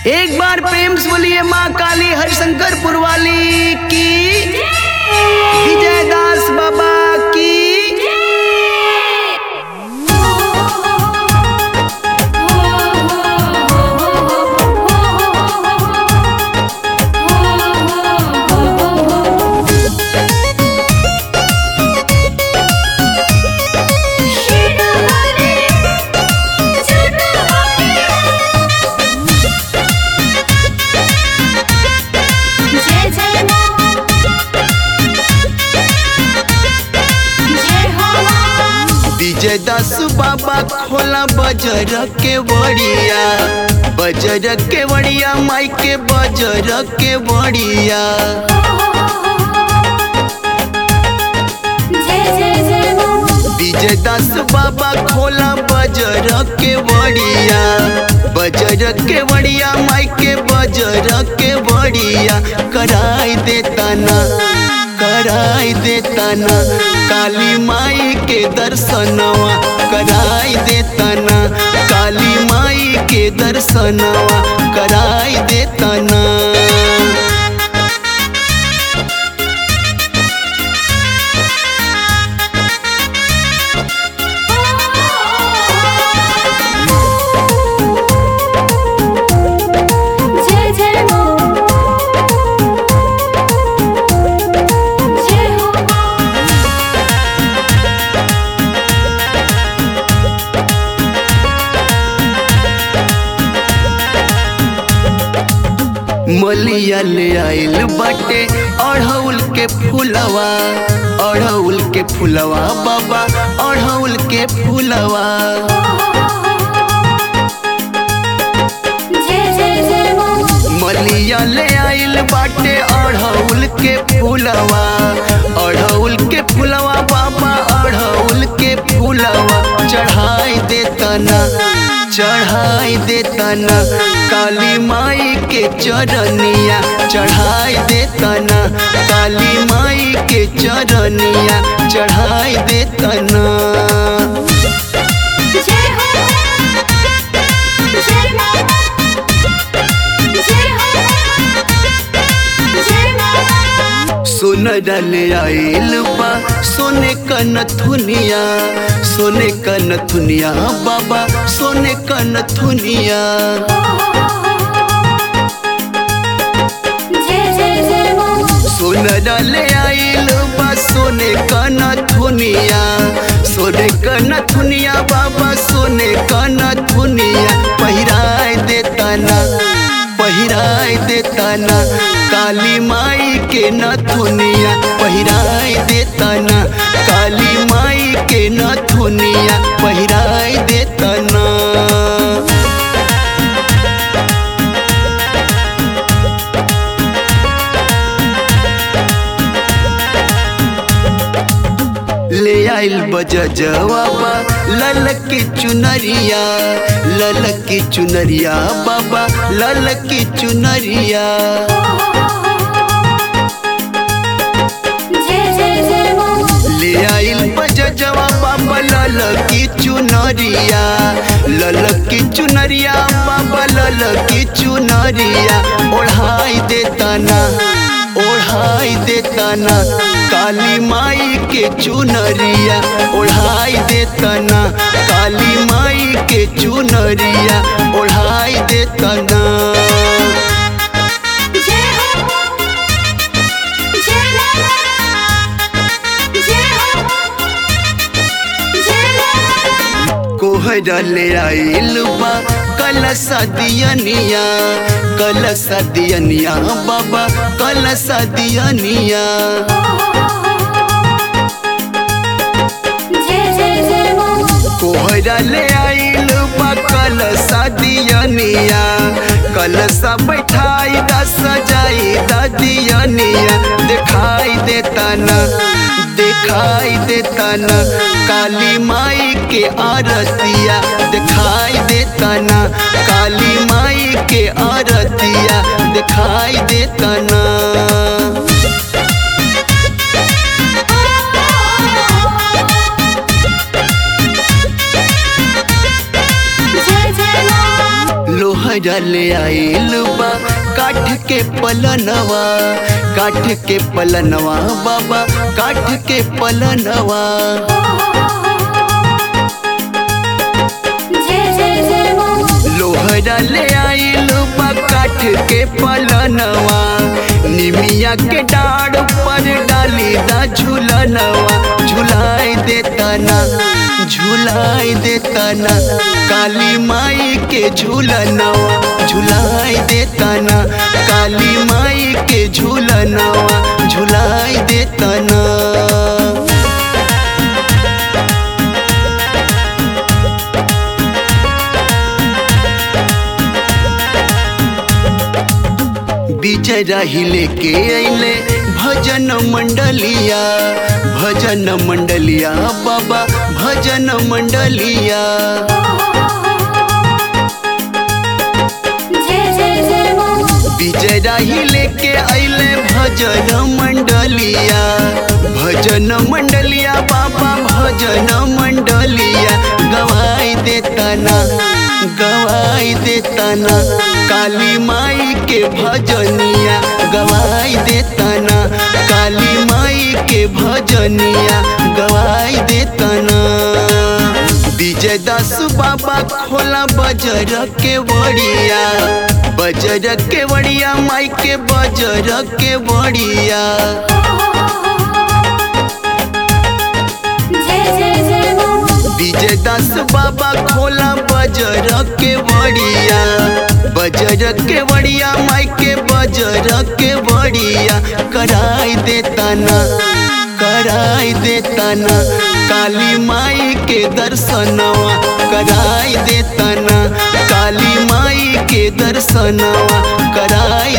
एक बार प्रेम से बोलिए माँ काली हरिशंकर पुरवाली की विजय दास बाबा की जय जय मां जय हो मां विजय दास बाबा खोला बजर के बड़िया बजर के बड़िया माई के बजर के बड़िया जय जय जय मां विजय दास बाबा खोला बजर के बड़िया बजर के बड़िया माई के बजर के बड़िया कराई देता ना कराई देता ना काली माई के दर्शनवा कराई देता ना काली माई के दर्शनवा कराई देता ना जय जय मां जय हो मां मलिया ले आइल बाटे अढ़ौल के फूलवा अढ़ौल के फूलवा बाबा अढ़ौल के फूलवा जय जय जय मां मलिया ले आइल बाटे अढ़ौल के फूलवा अढ़ौल के फूलवा बाबा अढ़ौल के फूलवा चढ़ाई देता ना चढ़ाई देता ना काली माई के चरनिया चढ़ाई देता ना काली माई के चरनिया चढ़ाई देता ना जय हो जय मां जय हो जय मां सोन डाले आइल बा सोने का नथुनिया सोने का नथुनिया बाबा सोने का नथुनिया जय जय जय मां सोन डाले आइल बा सोने का नथुनिया सोने का नथुनिया बाबा सोने का नथुनिया पहिराए देता ना पहिराए देता ना काली माई के नथुनिया पहिराए देता ना काली माई के नथुनिया पहिराए देता ना ले आइल बजा जवाबा लल की चुनरिया लल की चुनरिया बाबा लल की चुनरिया जय जय जय मां ले आइल बजा जवाबा लल की चुनरिया लल की चुनरिया बाबा लल की चुनरिया ओढ़ाई देता ना ओढ़ाई देता ना काली माई के चुनरिया ओढ़ाई देता ना काली माई के चुनरिया ओढ़ाई देता ना जय हो जय जय हो जय कोहरा ले आइल बा कलसा दियनिया कलसा दियनिया बाबा कलसा दियनिया जय जय जय मां कोहरा ले आइल बा कलसा दियनिया कलसा बैठाई दा सजाई दा दियनिया दिखाई देता ना दिखाई देता ना काली माई के आरतिया दिखाई देता ना काली माई के आरतिया दिखाई देता ना लोहरा ले आइल बा काठ के पलनवा काठ के पलनवा बाबा काठ के पलनवा जय जय जय माँ लोहरा ले आइल बा काठ के पलनवा निमिया के डाढ़ पर डाली दा झूलनवा झुलाई देता ना झुलाई देता ना काली माई के झूलनवा झुलाई देता ना काली माई के झूलनवा झुलाई देता ना विजय राही लेके अइले भजन मंडलिया भजन मंडलिया बाबा भजन मंडलिया जय जय जय माँ विजय राही लेके अइले भजन मंडलिया भजन मंडलिया बाबा भजन मंडलिया गवाई देता ना गवाई देता ना काली माई के भजनिया गवाई देता ना काली माई के भजनिया गवाई देता ना विजय दास बाबा खोला बजर के बड़िया बजर के बड़िया माई के बजर के बड़िया जय जय जय माँ विजय दास बाबा खोला बजर के बड़िया बजर के बड़िया माई के बजर के बड़िया कराई देता ना कराई देता ना काली माई के दर्शनवा कराई देता ना काली माई के दर्शनवा कराई